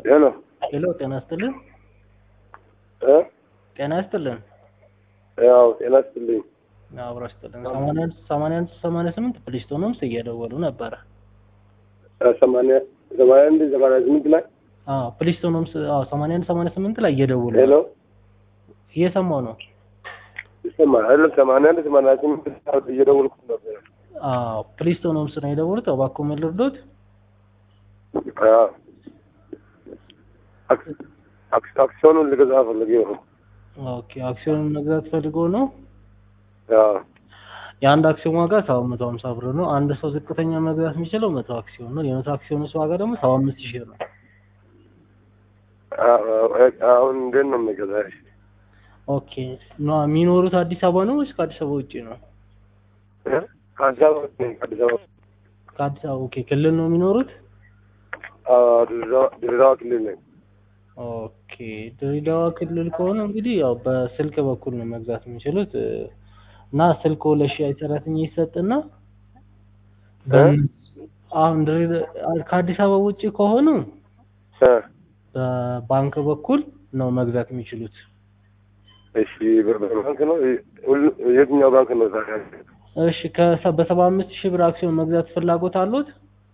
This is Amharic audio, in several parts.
ሄሎ ሄሎ ጤና ይስጥልን። እ ጤና ይስጥልን። ያው ጤና ይስጥልኝ። አብሮ ይስጥልን። ሰማንያ አንድ ሰማንያ አንድ ሰማንያ ስምንት ፕሊስቶኖምስ እየደወሉ ነበረ። እ ሰማንያ ሰማንያ አንድ ሰማንያ ስምንት ላይ አዎ ፕሊስቶኖምስ አዎ ሰማንያ አንድ ሰማንያ ስምንት ላይ እየደወሉ ሄሎ እየሰማው ነው። ይሰማል አይደለም? ሰማንያ አንድ ሰማንያ ስምንት እየደወልኩ ነበር። አዎ ፕሊስቶኖምስ ነው የደወሉት። እባክዎ ምን ልርዶት? አዎ አክ- አክ- አክሲዮኑን ልገዛ ፈልጌ ነው። ኦኬ አክሲዮን መግዛት ፈልጎ ነው። አዎ የአንድ አክሲዮን ዋጋ ሰባት መቶ ሀምሳ ብር ነው። አንድ ሰው ዝቅተኛ መግዛት የሚችለው መቶ አክሲዮን ነው። የመቶ አክሲዮን ዋጋ ደግሞ ሰባ አምስት ሺህ ነው። አዎ፣ አሁን እንዴት ነው የምገዛ? እሺ። ኦኬ ና የሚኖሩት አዲስ አበባ ነው ወይስ ከአዲስ አበባ ውጭ ነው? እ? ከአዲስ አበባ ነኝ፣ ከአዲስ አበባ ከአዲስ አበባ ኦኬ። ክልል ነው የሚኖሩት? አዎ፣ ድሬዳዋ- ድሬዳዋ ክልል ነኝ። ኦኬ ድሬዳዋ ክልል ከሆነ እንግዲህ ያው በስልክ በኩል ነው መግዛት የሚችሉት እ፣ እና ስልኮ ለሽያጭ ሰራተኛ ይሰጥና በ- አሁን ድሬዳ- ከአዲስ አበባ ውጭ ከሆኑ እ በባንክ በኩል ነው መግዛት የሚችሉት። እሺ፣ በ- በባንክ ነው ሁሉ- የትኛው ባንክ ነው ዛሬ? እሺ ከሰ- በሰባ አምስት ሺህ ብር አክሲዮን መግዛት ፍላጎት አሉት?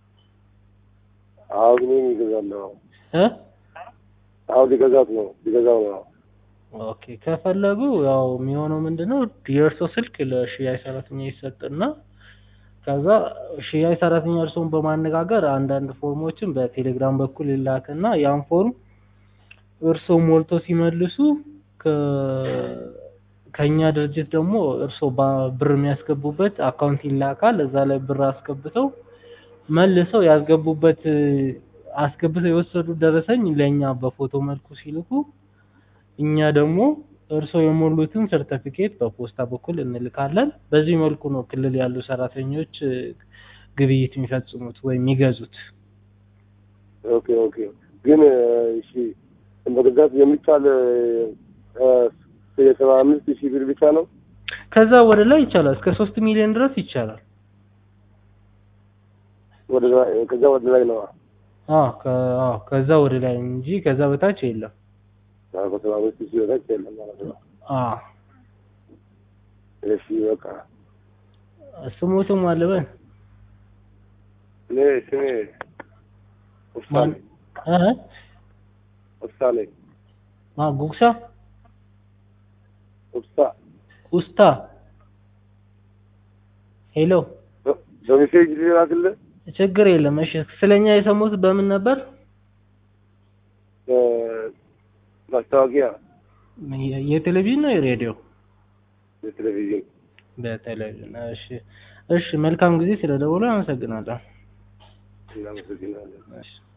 አዎ፣ ግን እኔ እገዛለሁ። እ አዎ፣ ሊገዛት ነው ሊገዛው ነው። ኦኬ ከፈለጉ ያው የሚሆነው ምንድነው የእርሶ ስልክ ለሽያጭ ሰራተኛ ይሰጥና ከዛ ሽያጭ ሰራተኛ እርስዎን በማነጋገር አንዳንድ ፎርሞችን በቴሌግራም በኩል ይላክና ያን ፎርም እርስዎ ሞልቶ ሲመልሱ ከ- ከእኛ ድርጅት ደግሞ እርስዎ ባ- ብር የሚያስገቡበት አካውንት ይላካል። እዛ ላይ ብር አስገብተው መልሰው ያስገቡበት አስገብተው የወሰዱት ደረሰኝ ለእኛ በፎቶ መልኩ ሲልኩ እኛ ደግሞ እርስዎ የሞሉትን ሰርተፊኬት በፖስታ በኩል እንልካለን። በዚህ መልኩ ነው ክልል ያሉ ሰራተኞች እ፣ ግብይት የሚፈጽሙት ወይም የሚገዙት። ኦኬ ኦኬ። ግን እ፣ እሺ መግዛት የሚቻል እ፣ የሰባ አምስት ሺህ ብር ብቻ ነው? ከዛ ወደ ላይ ይቻላል፣ እስከ ሶስት ሚሊዮን ድረስ ይቻላል። ወደ ላይ ከዛ ወደ ላይ ነው። አዎ ከ- አዎ ከዛ ወደ ላይ እንጂ ከዛ በታች የለም። አዎ፣ ከሰባ አምስት ሺህ በታች የለም ማለት ነው። አዎ እሺ በቃ ስሞትም አለበን እኔ ስሜ ማን ውሳኔ እ ውሳኔ ማ ጉግሳ ውሳ ውስታ ሄሎ በ- በሜሴጅ ሊላክልህ ችግር የለም። እሺ ስለኛ የሰሙት በምን ነበር? እ፣ ማስታወቂያ የ- የቴሌቪዥን ነው የሬዲዮ? የቴሌቪዥን በቴሌቪዥን። እሺ እሺ፣ መልካም ጊዜ ስለደወሉ አመሰግናለሁ። እናመሰግናለን። እሺ